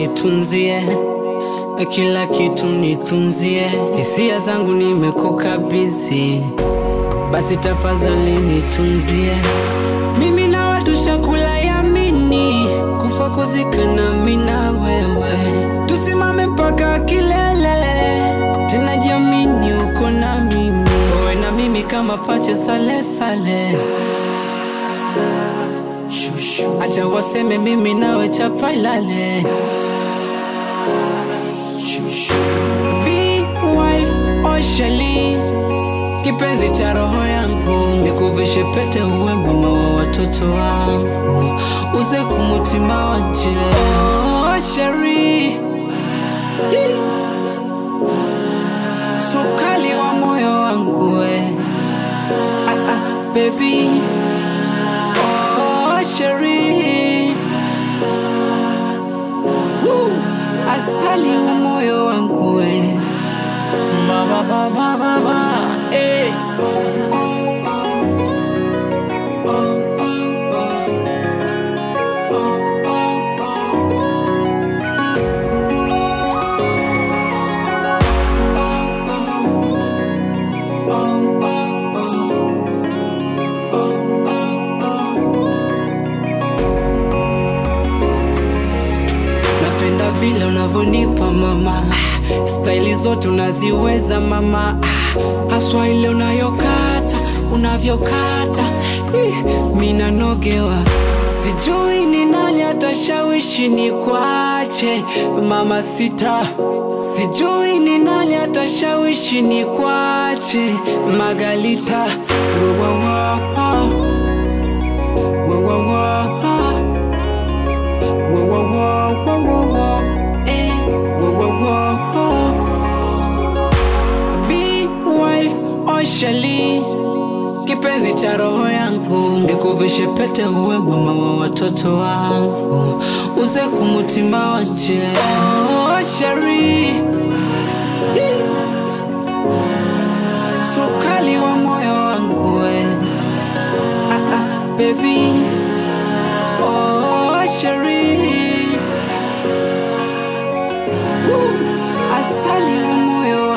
nitunzie kila kitu nitunzie, hisia zangu nimekukabidhi, basi tafadhali nitunzie. Mimi na watu shakula yamini, kufa kuzikana mimi na wewe, tusimame mpaka kilele, tena jamini uko na mimi, wewe na mimi kama pacha sale sale. Acha waseme mimi nawe chapa ilale. Be wife Oshali, kipenzi cha roho yangu, nikuvishe pete uwe mama wa watoto wangu, uze kumutima wanje. Oh, Shari, sukali wa moyo wangu we. Ah, ah, baby Oh, Shari, Woo. asali wa moyo wangu we. Mama, mama, mama, eh. Napenda vile unavyonipa mama, ah, staili zote unaziweza mama, ah, haswa ile unayokata unavyokata, ih, mina nogewa. Sijui ni nani atashawishi ni kwache mama sita, sijui ni nani atashawishi ni kwache Magalita. Wa, wa, wa, wa. Wa, wa, wa, wa. Whoa, whoa, whoa, whoa, whoa, whoa. Eh, whoa, whoa, whoa, whoa. Be wife Oshali, kipenzi cha roho yangu, nikuvishe pete uwe mama wa watoto wangu, uze kumutima wanje. Oh, Shari, sukali wa moyo wangu we. Ah, ah, baby Oh, Shari, Woo. asali wa moyo